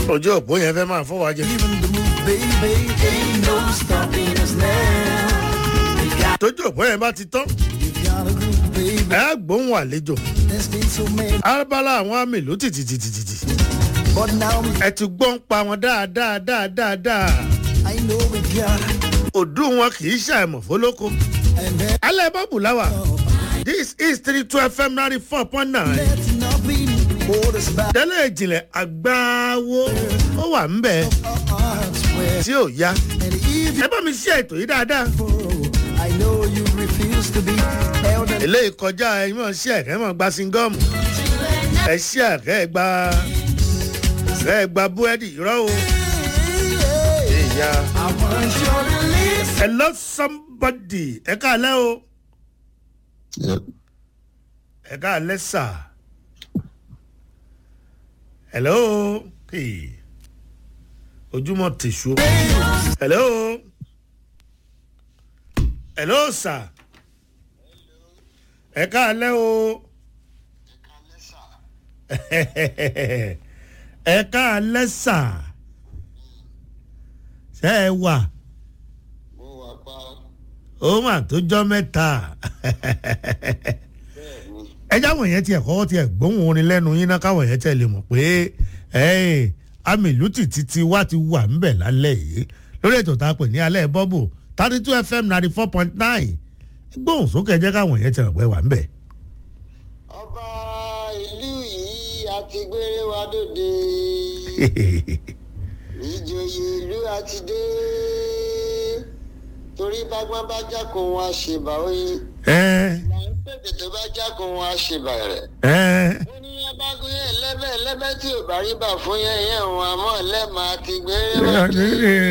ojú òpó yẹn fẹ́ máa fọwọ́ ajẹ́. Even the move, baby, ain't no stopping us now. We got, tójú òpó yẹn bá ti tán we got a groove, baby. ẹ á gbóhùn àlejò There's been so many, arábálá àwọn àmì ìlú tìtìtìtìtì but now we, ẹ ti gbọ́n pa wọn dáadáa dáadáa dáa I know we got, òdú wọn kì í ṣàìmọ̀ fólókó and then alẹ́ bọ́ọ̀bù láwà this is three two fm ninety four point nine let's not be hold us back. tẹ́lẹ̀ ìjìnlẹ̀ àgbáwo ó wà ń bẹ̀ Our hearts were, tí ò yá and if you ẹ bá mi ṣe ètò yìí dáadáa I know you refuse to be held and eléyìí kọjá ẹ mọ̀ ṣe ẹ̀kẹ́ mọ̀ gba singọ́ọ̀mù ẹ ṣe ẹ̀kẹ́ gba ẹ gba búrẹ́dì rọ́ o ìyá I want you to listen. hello somebody ẹ káàlẹ́ o ẹ káàlẹ́ sà hello hey. ojúmọ́ tèṣu hello hello sà ẹ káàlẹ́ o ẹ káàlẹ́ sà ṣe ẹ wà ó mà tó jọ mẹ́ta ẹ jáwọ̀ yẹn tiẹ̀ kọ́ tiẹ̀ gbóhùn orin lẹ́nu yín náà káwọ̀ yẹn tiẹ̀ lè mọ̀ pé amílùtì títí wá ti wà ńbẹ̀ lálẹ́ yìí lórí ètò tá a pè ní alẹ́ bọ́bù thirty two fm ninety four point nine gbóhùn sókè jẹ́ káwọn yẹn tiẹ̀ pẹ́ wà ńbẹ̀. ọba ìlú yìí àti gbére wa dòde ìjòyè ìlú àti dé torí bágbọ́n bá jákun wọn a ṣèbà oyin ẹ là ń pèsè tó bá jákun wọn a ṣèbà rẹ̀. ẹ ó ní abágún yẹn lẹ́bẹ̀ lẹ́bẹ̀ tí ò bá rí bà fún yẹn yẹn òun àmọ́ lẹ́ẹ̀ma àti gbére wa dé.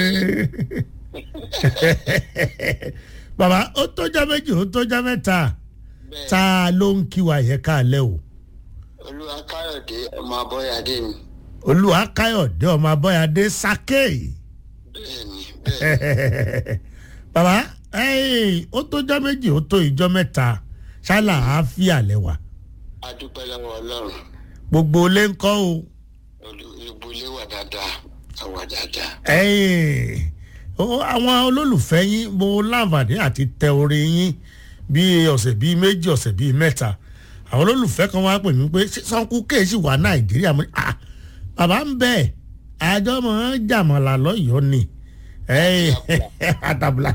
bàbá ó tọ́jọ́ méjì ó tọ́jọ́ mẹ́ta bẹ́ẹ̀ ta ló ń kí wa yẹn káàlẹ́ o olúwa káyọ̀dé ọmọ abọ́yadé ni olúwa káyọ̀dé ọmọ abọ́yadé sákè bẹ́ẹ̀ ni bẹ́ẹ̀ bàbá ẹ́ẹ̀, ó tọ́jọ́ méjì ó tó ìjọ mẹ́ta ṣálà àáfíà lẹ́wà adúpẹ́ lọ́wọ́ ọlọ́run gbogbo ilé ń kọ́ o olùbulé wà dáadáa àwà dáadáa. ẹ́ẹ̀, ó- àwọn olólùfẹ́ yín mo láǹfààní àti tẹ orin yín bíi ọ̀sẹ̀ bíi méjì ọ̀sẹ̀ bíi mẹ́ta àwọn olólùfẹ́ kan wá pè mí pé "Ṣé sanku kéèsì wà nàìjíríà mo ní à bàbá ń bẹ̀ àjọ mọ̀ ń jàmọ̀là lọ́yọ̀ọ́ ni ẹ́ẹ̀, àtàbùlà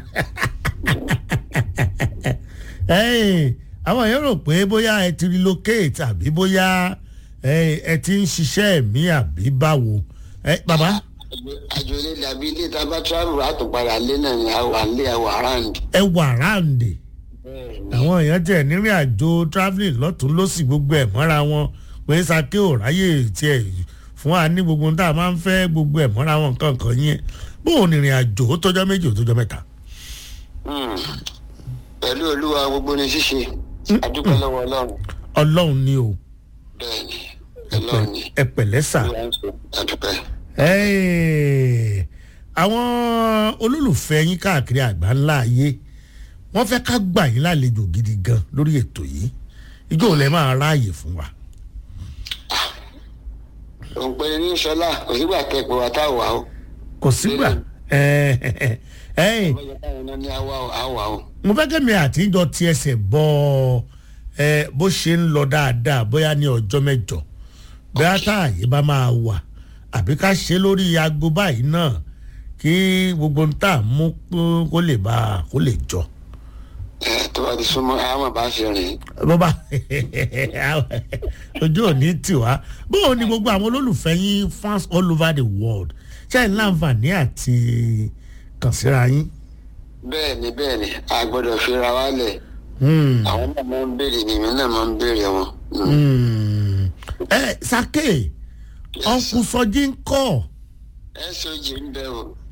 ẹ́ẹ̀, àwọn èèyàn rò pé bóyá ẹ ti relocate àbí bóyá ẹ ẹ ti ń ṣiṣẹ́ ẹ̀mí àbí báwo ẹ bàbá àjò ilé dàbí ilé tá a bá travel àtùpadà lé náà ni àwà lé àwà round. ẹ wà ráǹdì àwọn èèyàn tẹ̀ nírìn àjò travelling lọ́tún lọ́sì gbogbo ẹ̀ mọ́ra wọn pé sake ò ráyè tiẹ̀ fún wa ní gbogbo ohun tá a máa ń fẹ́ gbogbo ẹ̀ mọ́ra wọn nǹkan kan yẹn bóun ní ìrìn àjò ó tọ́jọ́ méjì ó tọ́jọ́ mẹ́ta. Hmm. pẹ̀lú olúwa gbogbo ní ṣíṣe adúpẹ́ lọ́wọ́ ọlọ́run ọlọ́run ni o bẹ́ẹ̀ ni ọlọ́run ni ẹ pẹ̀lẹ́ sà. olúwa ń ṣe adúpẹ́. Ẹ́ẹ̀, àwọn olólùfẹ́ yín káàkiri àgbà ńlá ayé wọ́n fẹ́ ká gbà yín lálejò gidi gan lórí ètò yìí ijó ò lẹ́ máa ráàyè fún wa. òǹpẹ ní sọlá kò sígbà kẹpẹ wa tá a wà o. kò sígbà ẹ́ẹ̀, ẹ́ẹ̀, bọ́yá táwọn náà ní àwa o àwa o. mo fẹ́ kẹ́mi àtijọ́ ti ẹsẹ̀ bọ́ ẹ bó ṣe ń lọ dáadáa bóyá ní ọjọ́ mẹ́jọ bóyá táàyè bá máa wà àbí ká ṣe lórí aago báyìí náà kí gbogbo ń tà mú kó lè bá kó lè jọ. ẹ tó bá ti súnmọ́ àwọn bá fi rìn. bọ́bá ojú òní tì wá bóun ni gbogbo àwọn olólùfẹ́ yín fans all over the world ṣe é láǹfààní àti kàn síra yín. bẹ́ẹ̀ ni bẹ́ẹ̀ ni a gbọ́dọ̀ fira wa lẹ̀ Hmm. àwọn náà máa ń béèrè ni èmi náà máa ń béèrè wọn. Hmm. Hmm. ẹ sake ọkùn sọjí ń kọ ẹ sọjì ń bẹ o